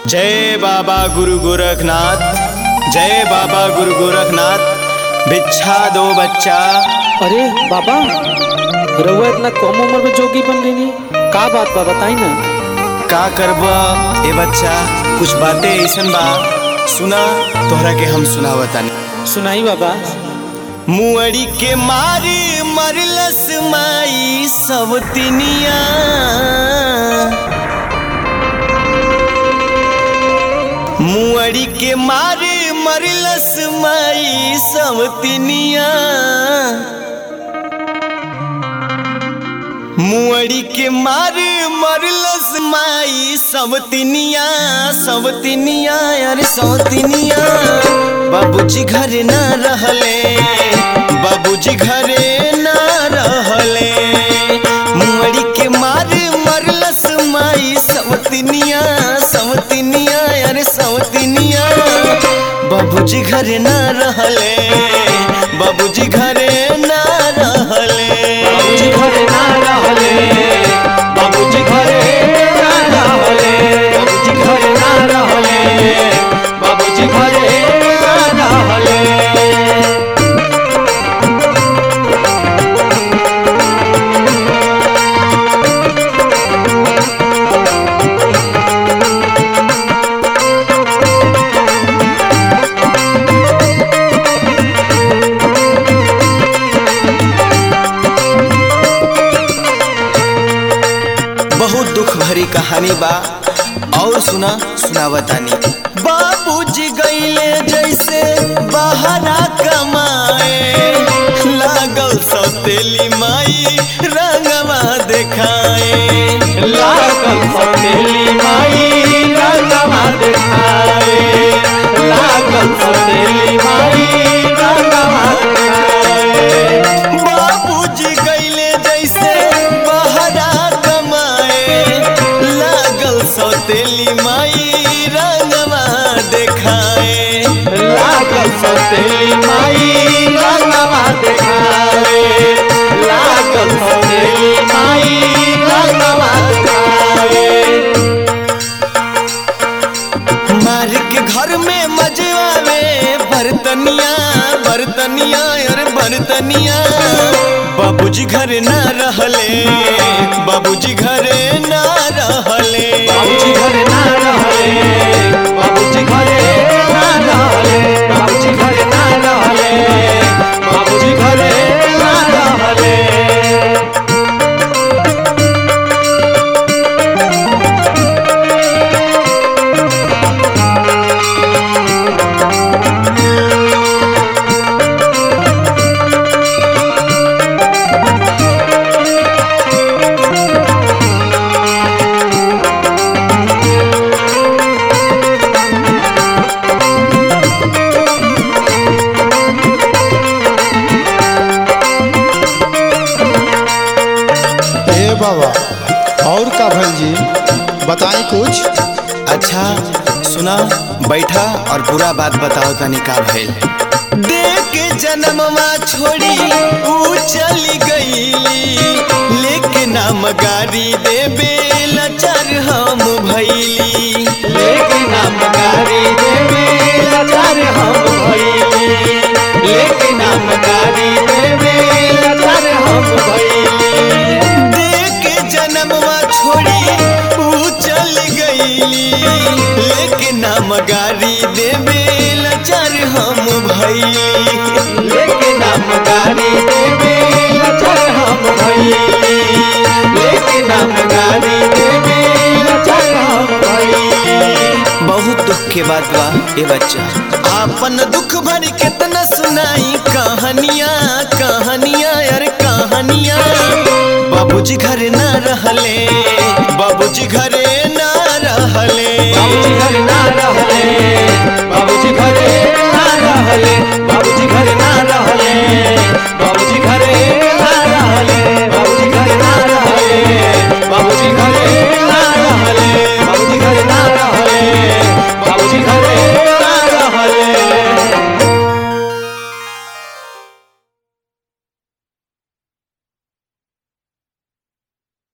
जय बाबा गुरु गोरखनाथ जय बाबा गुरु गोरखनाथ भिक्षा दो बच्चा अरे बाबा रउआ इतना कम उम्र में जोगी बन गई का बात बा बताई ना का करबा ए बच्चा कुछ बातें ऐसन बा सुना तोहरा के हम सुनावतानी सुनाई बाबा मुअड़ी के मारी मरलस माई सब तिनिया मुअड़ी के मारी मरलस माई सब तिनिया मुअड़ी के मारी मरलस माई सब तिनिया सब तिनिया अरे सब तिनिया बाबूजी घरे ना रहले बाबूजी घरे ना रहले मुअड़ी के मारे मरलस माई सवतिनिया सवतिनिया अरे सवतिनिया बाबूजी घरे ना रहले बाबूजी घरे ना रहले बाबूजी घरे ना रहले बाबूजी घरे ना रहले बाबूजी घरे ना रहले बाबूजी घरे ना रहले बहुत दुख भरी कहानी बा और सुना सुनावतानी बाबूजी गईले जैसे बहरा कमाए लागल सौतेली माई रंगवा देखाए लागल सौतेली माई रंगवा देखाए लागल सौतेली माई रंगवा देखाए बाबूजी गईले जैसे बहरा कमाए लागल सौतेली माई रंगवा देखाए लागल सौतेली माई रंगवा देखाए लागल सौतेली माई रंगवा देखाए मार के घर में मजे आवे बर्तनिया बर्तनिया और बर्तनिया बाबूजी घरे ना रहले बाबूजी घरे ना रहले बाबूजी घरे ना रहले बाबूजी घरे ना रहले बाबूजी घरे ना रहले बाबूजी घरे ना रहले ए बाबा और का भइल जी बताई कुछ अच्छा सुना बैठा और पूरा बात बताओ तनी का भइल देख के जन्मवा छोड़ी ऊ चली गईली लेके नाम गाड़ी देबे लचर हम भइली लेकिन हम गारी देवे लाचार हम भइली लेकिन हम गारी देवे लाचार हम भइली देख के जन्मवा छोड़ी ऊ चल गईली लेके नाम गाड़ी देबे लचर हम भइली लेकिन हम गारी देवे लाचार हम भइली लेकिन हम गारी देवे लाचार हम भइली बहुत दुख के बात बा ए बच्चा आपन दुख भरी कितना सुनाई कहानियां कहानियां यार कहानियां बाबूजी घरे ना रहले बाबूजी घरे ना रहले बाबूजी घरे ना रहले बाबूजी घरे ना रहले